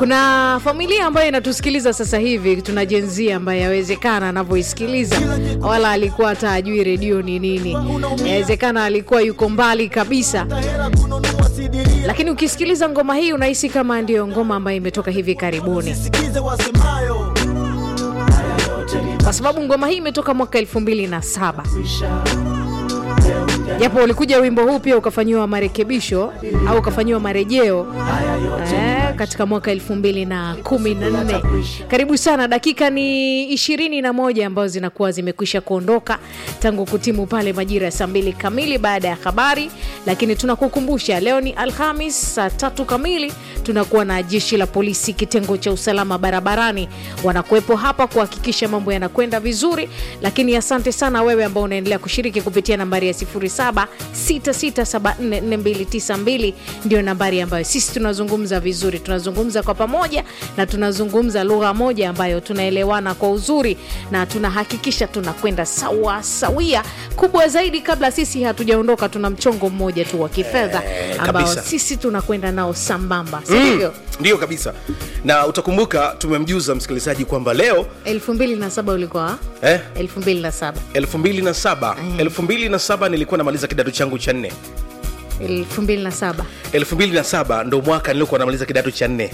kuna familia ambayo inatusikiliza sasa hivi tuna jenzia ambaye yawezekana anavyoisikiliza wala alikuwa hata ajui redio ni nini yawezekana alikuwa yuko mbali kabisa lakini ukisikiliza ngoma hii unahisi kama ndiyo ngoma ambayo imetoka hivi karibuni sikize wasemayo kwa sababu ngoma hii imetoka mwaka elfu mbili na saba japo ulikuja wimbo huu pia ukafanyiwa marekebisho au ukafanyiwa marejeo eh, katika mwaka elfu mbili na kumi na nne karibu sana dakika ni ishirini na moja ambazo zinakuwa zimekwisha kuondoka tangu kutimu pale majira ya saa mbili kamili baada ya habari lakini tunakukumbusha leo ni alhamis saa tatu kamili tunakuwa na jeshi la polisi kitengo cha usalama barabarani wanakuwepo hapa kuhakikisha mambo yanakwenda vizuri lakini asante sana wewe ambao unaendelea kushiriki kupitia nambari ya 0766744292 ndio nambari ambayo sisi tunazungumza vizuri tunazungumza kwa pamoja na tunazungumza lugha moja ambayo tunaelewana kwa uzuri na tunahakikisha tunakwenda sawa sawia kubwa zaidi kabla sisi hatujaondoka tuna mchongo mmoja tu wa kifedha Eh, ambao kabisa. sisi tunakwenda nao sambamba sindivyo ndiyo kabisa na utakumbuka tumemjuza msikilizaji kwamba leo 2007 ulikuwa eh, 2007 2007 2007 nilikuwa namaliza kidato changu cha nne 2007 2007 ndo mwaka niliokuwa namaliza kidato cha nne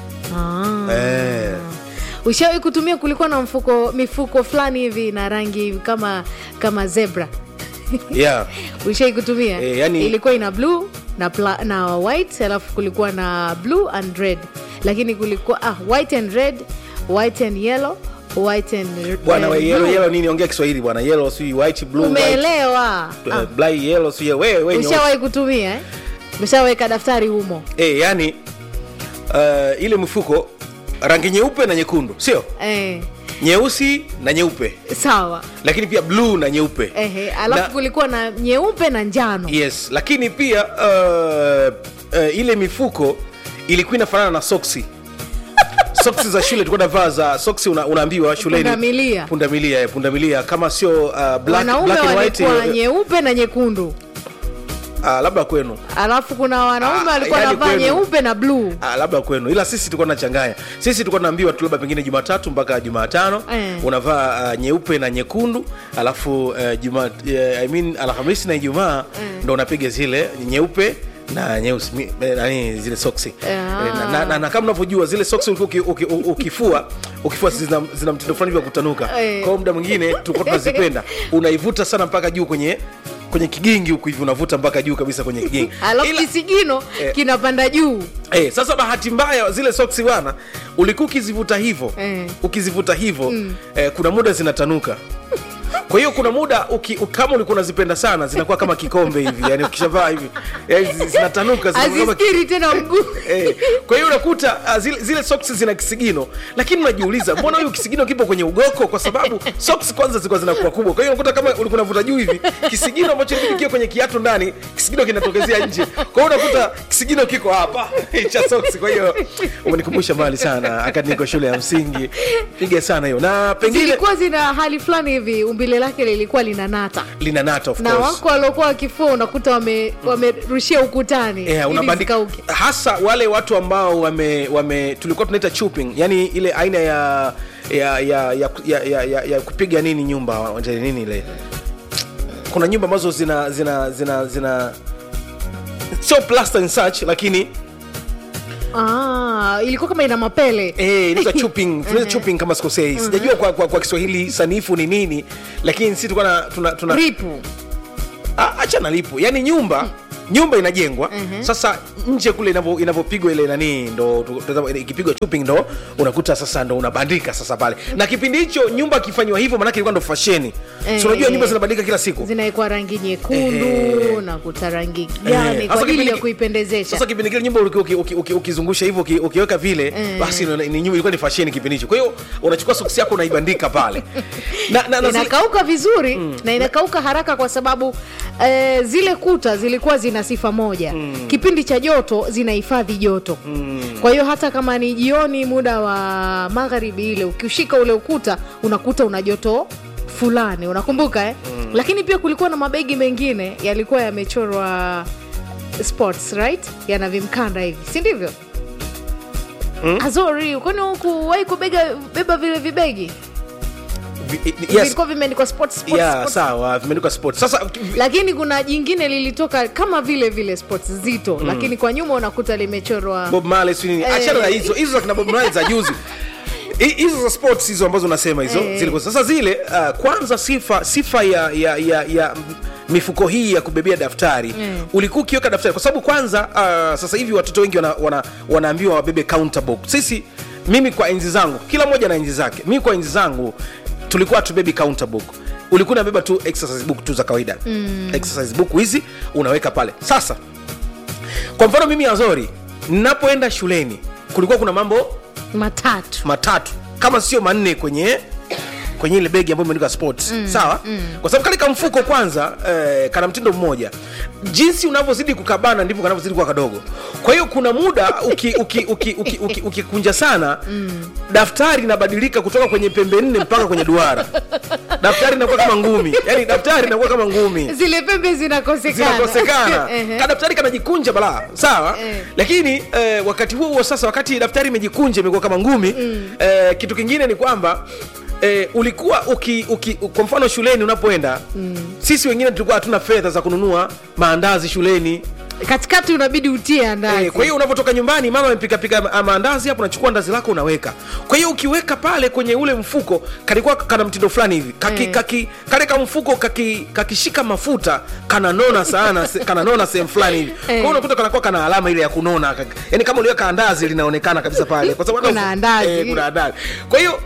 ah. eh. ushawahi kutumia kulikuwa na mfuko mifuko fulani hivi na rangi kama kama zebra yeah. ushai kutumia Eh, yani- ilikuwa ina blue na, pla, na white alafu kulikuwa na blue and red lakini kulikuwa ah, white and red white and yellow white and bwana eh, we yellow, blue. yellow nini ongea kiswahili bwana yellow si white blue white umeelewa uh, black yellow si wewe wewe nyeusi. ushawahi kutumia eh? umeshaweka daftari humo eh, yani uh, ile mfuko rangi nyeupe na nyekundu sio eh, nyeusi na nyeupe sawa lakini pia bluu na nyeupe Ehe, alafu Na- kulikuwa na nyeupe na njano yes lakini pia uh, uh, ile mifuko ilikuwa inafanana na soksi soksi za shule tulikuwa navaa za soksi una, unaambiwa shuleni Pundamilia. pundamilia eh, pundamilia kama sio uh, black, wanaume black and white walikuwa eh, nyeupe na nyekundu uh, labda kwenu alafu kuna wanaume Ah, walikuwa yaani navaa kwenu. nyeupe na bluu Ah, labda kwenu ila sisi tulikuwa tunachanganya sisi tulikuwa tunaambiwa tu labda pengine jumatatu mpaka jumatano Eh. unavaa uh, nyeupe na nyekundu alafu uh, juma, uh, I mean, alhamisi na ijumaa ndo unapiga zile nyeupe na nyeusi mi- eh, nani zile soksi Ah. Eh, na, na, na, na kama unavyojua zile soksi ulikuwa uki, uki, u- ukifua ukifua zina, zina mtindo fulani vya kutanuka Eh. kwao muda mwingine tulikuwa tunazipenda unaivuta sana mpaka juu kwenye kwenye kigingi huku hivi unavuta mpaka juu kabisa kwenye kigingi alafu Ila- kisigino Eh. kinapanda juu Eh, sasa bahati mbaya zile soksi bwana ulikuwa ukizivuta hivyo Eh. ukizivuta hivyo eh, kuna muda zinatanuka kwa hiyo kuna muda uki, u- kama ulikuwa unazipenda sana zinakuwa kama kikombe hivi yani ukishavaa hivi eh, zi- zinatanuka zinakuwa kama azistiri tena mguu Eh, kwa hiyo unakuta uh, zile, zile soksi zina kisigino lakini unajiuliza mbona huyu kisigino kipo kwenye ugoko kwa sababu soksi kwanza zilikuwa zinakuwa kubwa kwa hiyo unakuta kama ulikuwa unavuta juu hivi kisigino ambacho kikia kwenye kiatu ndani kisigino kinatokezea nje kwa hiyo unakuta kisigino kiko hapa cha soksi kwa hiyo umenikumbusha mbali sana akati niko shule ya msingi piga sana hiyo na pengine zilikuwa zina hali fulani hivi umbile lake lilikuwa lina nata lina nata of na course wako waliokuwa wakifua unakuta wame- wamerushia ukutani Yeah, ili unabandika zikauke. hasa wale watu ambao wame, wame tulikuwa tunaita chopping yani ile aina ya ya ya ya, ya, ya, ya, ya kupiga nini nyumba wanaita nini ile kuna nyumba ambazo zina zina zina zina sio plaster and such lakini Ah, ilikuwa kama ina mapele eh inaitwa chopping tunaita chopping kama sikosei sijajua kwa, kwa, kwa Kiswahili sanifu ni nini lakini sisi tulikuwa na- tuna, tuna, ripu Ah, acha na lipo yani nyumba nyumba inajengwa sasa nje kule inavyo- inavyopigwa ile nani ndo tu- tu- ikipigwa chopping ndo unakuta sasa ndo unabandika sasa pale na kipindi hicho nyumba ikifanywa hivyo manake ilikuwa ndo fasheni Eh, so unajua eh. nyumba zinabadilika kila siku zinawekwa rangi nyekundu Ehe. na kuta rangi Eh, gani sasa kwa ajili kipindi ya ki- kuipendezesha sasa kipindi kile nyumba uki- uki- uki- uki- ukizungusha hivyo uki- ukiweka vile basi ni- ni nyumba ilikuwa ni fasheni kipindi hicho kwa hiyo unachukua soksi yako unaibandika pale na, na, na zile- inakauka vizuri na inakauka haraka kwa sababu eh, zile kuta zilikuwa zina sifa moja kipindi cha joto zinahifadhi joto kwa hiyo hata kama ni jioni muda wa magharibi ile ukiushika ule ukuta unakuta una joto fulani unakumbuka eh? lakini pia kulikuwa na mabegi mengine yalikuwa yamechorwa sports right yana vimkanda hivi si ndivyo azori kwani hukuwahi kubega beba vile vibegi Vi- yes. vilikuwa vimeandikwa sports, sports, yeah, sports. sawa vimeandikwa sport sasa lakini kuna jingine lilitoka kama vile vile sports zito lakini kwa nyuma unakuta limechorwa bob Marley sijui nini Eh. achana na hizo hizo za kina bob Marley za juzi Hi- hizo za sports hizo ambazo unasema hizo Eh. zilikuwa sasa zile uh, kwanza sifa sifa ya ya ya, ya m- mifuko hii ya kubebea daftari Mm. ulikuwa ukiweka daftari kwa sababu kwanza uh, sasa hivi watoto wengi wana, wana, wanaambiwa wabebe counter book sisi mimi kwa enzi zangu kila mmoja na enzi zake mimi kwa enzi zangu tulikuwa tubebi counter book ulikuwa unabeba tu exercise book tu za kawaida mm. exercise book hizi unaweka pale sasa kwa mfano mimi azori ninapoenda shuleni kulikuwa kuna mambo matatu matatu kama sio manne kwenye kwenye ile begi ambayo imeandikwa sports mm, sawa mm. kwa sababu kale kamfuko kwanza eh, kana mtindo mmoja jinsi unavyozidi kukabana ndivyo kanavyozidi kuwa kadogo kwa hiyo kuna muda ukikunja uki, uki, uki, uki, uki, ukikunja sana mm. daftari inabadilika kutoka kwenye pembe nne mpaka kwenye duara daftari inakuwa kama ngumi yani daftari inakuwa kama ngumi zile pembe zinakosekana zinakosekana Ehe. kadaftari kanajikunja balaa sawa Eh. lakini eh, wakati huo huo sasa wakati daftari imejikunja imekuwa kama ngumi mm. eh, kitu kingine ni kwamba Eh, ulikuwa uki, uki, kwa mfano shuleni unapoenda mm. sisi wengine tulikuwa hatuna fedha za kununua maandazi shuleni katikati unabidi utie andazi Eh, kwa hiyo unapotoka nyumbani mama amepikapika ma- maandazi hapo unachukua ndazi lako unaweka kwa hiyo ukiweka pale kwenye ule mfuko kalikuwa kana mtindo fulani hivi kaki, Eh. kaki, kale ka mfuko kaki, kakishika mafuta kananona sana se- kananona sehemu fulani hivi kwa hiyo unakuta kanakuwa kana alama ile ya kunona kak- yaani kama uliweka andazi linaonekana kabisa pale kwa sababu Kuna andazi. eh, kuna andazi kwa hiyo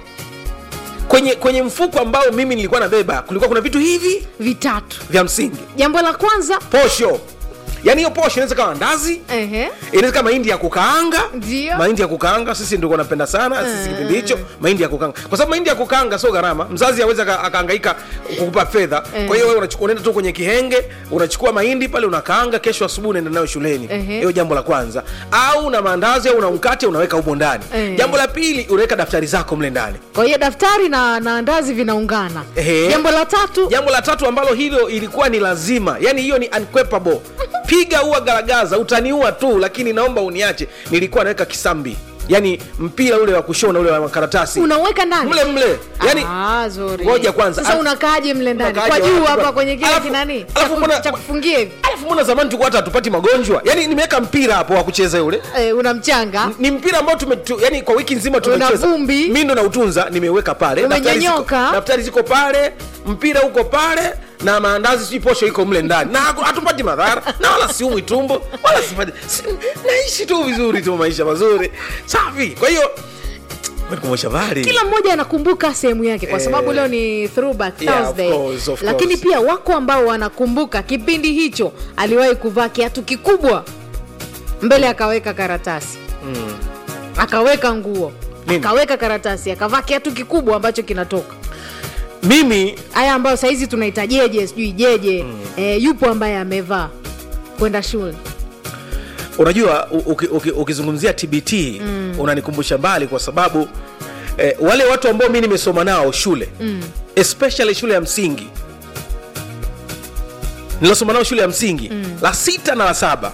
kwenye kwenye mfuko ambao mimi nilikuwa nabeba kulikuwa kuna vitu hivi vitatu vya msingi jambo la kwanza posho yaani hiyo posho inaweza kawa ndazi ehe, inaweza kama mahindi ya kukaanga Ndio. mahindi ya kukaanga sisi ndio napenda sana sisi kipindi hicho mahindi ya kukaanga kwa sababu mahindi ya kukaanga sio gharama mzazi aweza akaangaika kukupa fedha Eh. kwa hiyo wewe unachukua unaenda tu kwenye kihenge unachukua mahindi pale unakaanga kesho asubuhi unaenda nayo shuleni Ehe. hiyo jambo la kwanza au na maandazi au na mkate unaweka humo ndani Eh. jambo la pili unaweka daftari zako mle ndani kwa hiyo daftari na, na andazi vinaungana Ehe. jambo la tatu jambo la tatu ambalo hilo ilikuwa ni lazima yani hiyo ni unquepable piga ua garagaza utaniua tu lakini naomba uniache nilikuwa naweka kisambi yani mpira ule wa kushona ule wa makaratasi unaweka ndani mle mle yani Ah, zuri. ngoja kwanza. sasa Al- unakaaje mle ndani Unakaaje kwa juu wapi? hapa kwenye kile Alafu- kinani alafu Cha- mbona- cha kufungia hivi alafu mbona zamani tulikuwa hata hatupati magonjwa yani nimeweka mpira hapo wa kucheza ule eh, una mchanga ni mpira ambao tume tu, yani kwa wiki nzima Una tumecheza vumbi. mi ndo nautunza nimeweka pale Daftari ziko- Umenyonyoka. daftari ziko pale mpira uko pale na maandazi sijui posho iko mle ndani na haku- hatupati madhara na wala siumwi tumbo wala sipati si, naishi tu vizuri tu maisha mazuri safi kwa hiyo menikumbusha bali kila mmoja anakumbuka sehemu yake kwa Eh. sababu leo ni throwback Yeah, of Thursday course, of lakini course. pia wako ambao wanakumbuka kipindi hicho aliwahi kuvaa kiatu kikubwa mbele akaweka karatasi mm. akaweka nguo Mimi? akaweka karatasi akavaa kiatu kikubwa ambacho kinatoka mimi haya ambayo sahizi tunaita jeje sijui jeje mm. eh, yupo ambaye amevaa kwenda shule unajua u- uki- uki- ukizungumzia tbt mm. unanikumbusha mbali kwa sababu eh, wale watu ambao mi nimesoma nao shule mm. especially shule ya msingi nilosoma nao shule ya msingi mm. la sita na la saba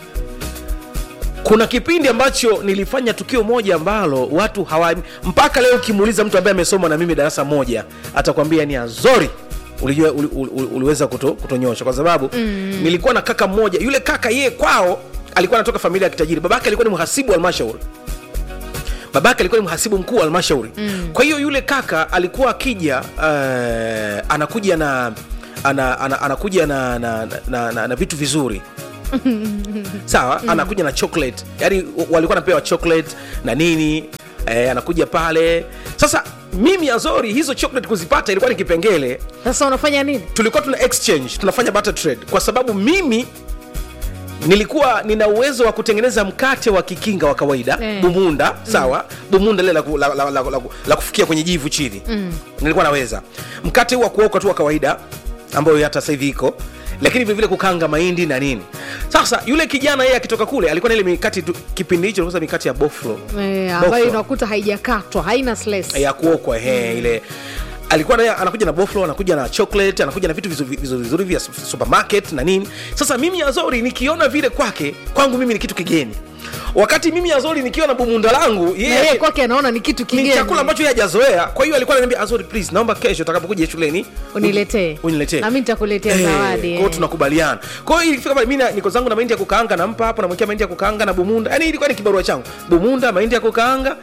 kuna kipindi ambacho nilifanya tukio moja ambalo watu hawa mpaka leo ukimuuliza mtu ambaye amesoma na mimi darasa moja atakwambia ni azori ulijua uli, uli, uli, uliweza kuto, kutonyosha kwa sababu mm. nilikuwa na kaka mmoja yule kaka yeye kwao alikuwa anatoka familia ya kitajiri babake alikuwa ni mhasibu wa halmashauri babake alikuwa ni mhasibu mkuu wa halmashauri mm. kwa hiyo yule kaka alikuwa akija uh, anakuja na ana, ana, anakuja na, na, na, na, na, na vitu vizuri sawa mm. anakuja na chocolate yani walikuwa napewa chocolate na nini eh, anakuja pale sasa mimi azori hizo chocolate kuzipata ilikuwa ni kipengele sasa unafanya nini tulikuwa tuna exchange tunafanya barter trade kwa sababu mimi nilikuwa nina uwezo wa kutengeneza mkate wa kikinga wa kawaida Eh. bumunda sawa bumunda lile la, ku- la, la, la, la, la kufikia kwenye jivu chini mm. nilikuwa naweza mkate huu wa kuoka tu wa kawaida ambayo hata sasa hivi iko lakini vilevile kukanga mahindi na nini sasa yule kijana yeye akitoka kule alikuwa na ile mikati tu, kipindi hicho ilikuwa mikati ya boflo eh, ambayo Boflo unakuta haijakatwa haina slice. ya kuokwa he ile alikuwa naye anakuja na boflo anakuja na chocolate anakuja na vitu vizuri vizuri vizuri vya supermarket na nini sasa mimi azori nikiona vile kwake kwangu mimi ni kitu kigeni wakati mimi azori nikiwa na bumunda langu na yeye yeye kwake anaona ni kitu ni kigeni chakula ambacho yeye hajazoea kwa hiyo alikuwa ananiambia azori please naomba kesho utakapokuja shuleni Uniletee. uniletee Na mimi nitakuletea zawadi, kwa hiyo eh. tunakubaliana kwa hiyo ilifika pale mimi na- niko zangu na mahindi ya kukaanga nampa hapo namwekea mahindi ya kukaanga na bumunda yani ilikuwa ni kibarua changu bumunda mahindi ya kukaanga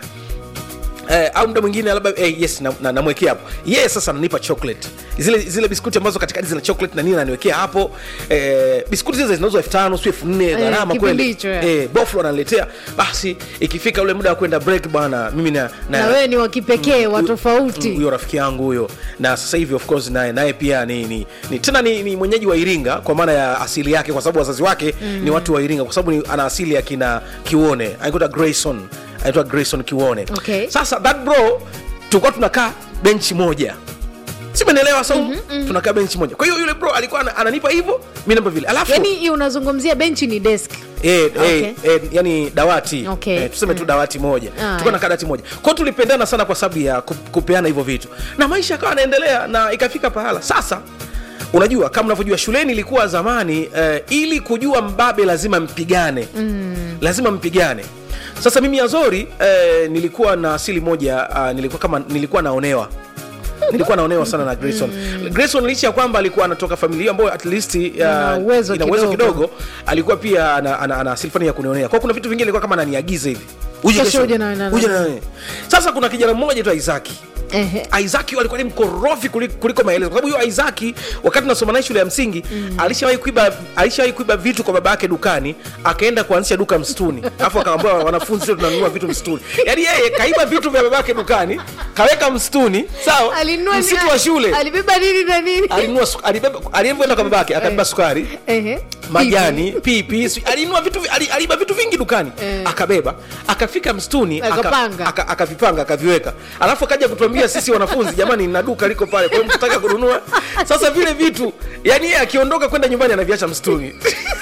Eh, au muda mwingine labda eh, yes namwekea na, namwekea hapo yeye sasa ananipa chocolate zile zile biskuti ambazo katikati zina chocolate na nini ananiwekea hapo eh, biskuti zile zinauzwa elfu tano sio elfu nne gharama kipindi kweli hicho, eh. eh, boflo ananiletea basi ikifika ule muda wa kwenda break bwana mimi na, na wewe ni wa kipekee wa tofauti huyo rafiki yangu huyo na sasa hivi of course naye naye pia ni, ni, ni tena ni, ni mwenyeji wa iringa kwa maana ya asili yake kwa sababu wazazi wake mm. ni watu wa iringa kwa sababu ni- ana asili ya kina kiuone anaitwa grayson anaitwa grayson kiuone Okay. sasa that bro tulikuwa tunakaa benchi moja simenelewa sau mm-hmm, mm-hmm. tunakaa benchi moja kwa hiyo yule bro alikuwa ana- ananipa hivyo mi namba vile alafu yani hii unazungumzia benchi ni desk Eh, Okay. eh, eh, yani dawati Okay. eh, tuseme tu dawati moja Ah, tulikuwa yeah. na dawati moja kwao tulipendana sana kwa sababu ya ku- kupeana hivyo vitu na maisha akawa anaendelea na ikafika pahala sasa unajua kama unavyojua shuleni ilikuwa zamani eh, ili kujua mbabe lazima mpigane mm. lazima mpigane sasa mimi azori eh, nilikuwa na asili moja uh, nilikuwa kama nilikuwa naonewa nilikuwa naonewa sana na grayson grayson licha ya kwamba alikuwa anatoka familia ambayo at least uh, Ina uwezo ina uwezo kidogo. kidogo alikuwa pia ana, ana, ana asili fulani ya kunionea kwa kuna vitu vingine alikuwa kama ananiagiza hivi uje Kesho kesho, uje na- na- uje na- sasa kuna kijana mmoja tu Isaki Ehe. Isaki alikuwa ni mkorofi kuliko, kuliko maelezo kwa sababu huyo Isaki wakati nasoma naye shule ya msingi mm. alishawahi kuiba alishawahi kuiba vitu kwa baba yake dukani akaenda kuanzisha duka msituni alafu akaambia wanafunzi sio tunanunua vitu msituni yaani yeye kaiba vitu vya baba yake dukani kaweka msituni sawa Alinunua ni- msitu wa shule alibeba nini na nini alinunua su- alibeba alivyoenda kwa babake akabeba sukari Ehe. majani pipi si- alinunua vitu vi- ali- aliiba vitu vingi dukani Eh. akabeba akafika msituni aka- Akapanga. aka- akavipanga akaviweka alafu akaja kutuambia sisi wanafunzi jamani na duka liko pale kwa hiyo mtataka kununua sasa vile vitu yani yeye akiondoka kwenda nyumbani anaviacha msituni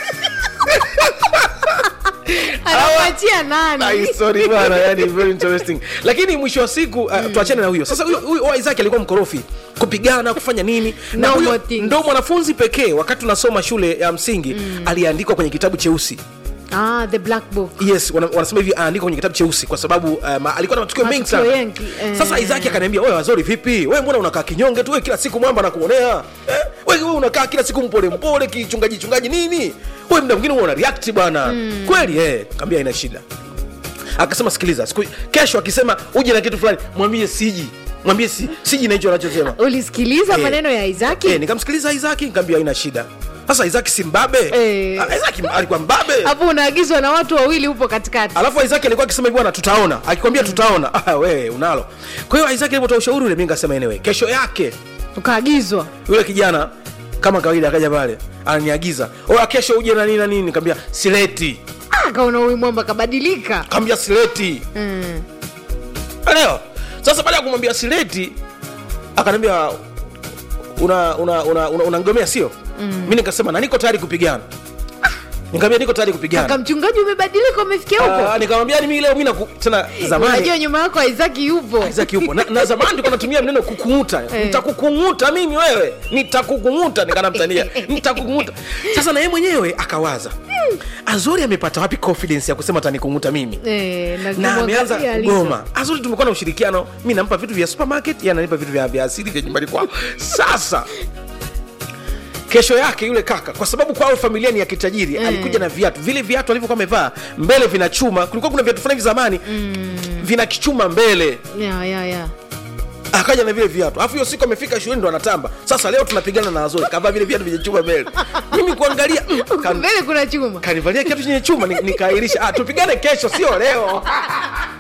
anamwachia Ah, nani sorry bana yani very interesting lakini mwisho wa siku uh, tuachane na huyo sasa huyo huyo wa Isaac alikuwa mkorofi kupigana kufanya nini na No huyo more things. ndo mwanafunzi pekee wakati tunasoma shule ya msingi aliandikwa kwenye kitabu cheusi ah, the black book yes wana- wanasema hivi aandikwa kwenye kitabu cheusi kwa sababu um, alikuwa na matukio mengi Matukio sana yengi, eh. sasa Isaki akaniambia wewe wazori vipi wewe mbona unakaa kinyonge tu wewe kila siku mwamba nakuonea eh? wewe wewe unakaa kila siku mpole mpole kichungaji chungaji nini wewe muda mwingine wewe una react bwana kweli eh kaambia ina shida akasema sikiliza siku kesho akisema uje na kitu fulani mwambie siji mwambie si, siji na hicho anachosema ulisikiliza Eh. maneno ya Isaki eh, nikamsikiliza Isaki nikamwambia haina shida sasa Isaki si mbabe Eh. Ah, Isaki alikuwa mbabe hapo unaagizwa na watu wawili upo katikati alafu Isaac alikuwa akisema hivi bwana tutaona akikwambia tutaona ah, we unalo kwa hiyo Isaac alipotoa ushauri ule mimi nikasema anyway kesho yake ukaagizwa yule kijana kama kawaida akaja pale ananiagiza oya kesho uje na nini na nini nikamwambia sileti Ah, kaona huyu mwamba kabadilika kaambia sileti mm. leo sasa baada ya kumwambia sileti akaniambia una una una, una, unangomea sio mm. mi nikasema na niko tayari kupigana nikamwambia niko tayari kupigana kaka mchungaji umebadilika umefikia huko Ah, nikamwambia ni mimi leo mimi na tena zamani unajua nyuma yako Isaki yupo Isaac yupo na, na zamani tulikuwa natumia neno kukung'uta Eh. nitakukung'uta mimi wewe nitakukung'uta nikanamtania nitakukung'uta sasa na yeye mwenyewe akawaza azori amepata wapi confidence ya kusema atanikung'uta mimi Eh, na na ameanza kumwangalia alivyo. kugoma azuri tumekuwa na ushirikiano mi nampa vitu vya supermarket yeye ananipa vitu vya, vya asili vya nyumbani kwao sasa kesho yake yule kaka kwa sababu kwao familia ni ya kitajiri Mm. alikuja na viatu vile viatu alivyokuwa amevaa mbele vina chuma kulikuwa kuna viatu fulani vya zamani vina kichuma mbele ya ya ya akaja na vile viatu alafu hiyo siku amefika shuleni ndo anatamba sasa leo tunapigana na azori kavaa vile viatu vyenye chuma mbele mimi kuangalia mm, kan- mbele kuna chuma kanivalia kiatu chenye chuma ni- nikaahirisha ah, tupigane kesho sio leo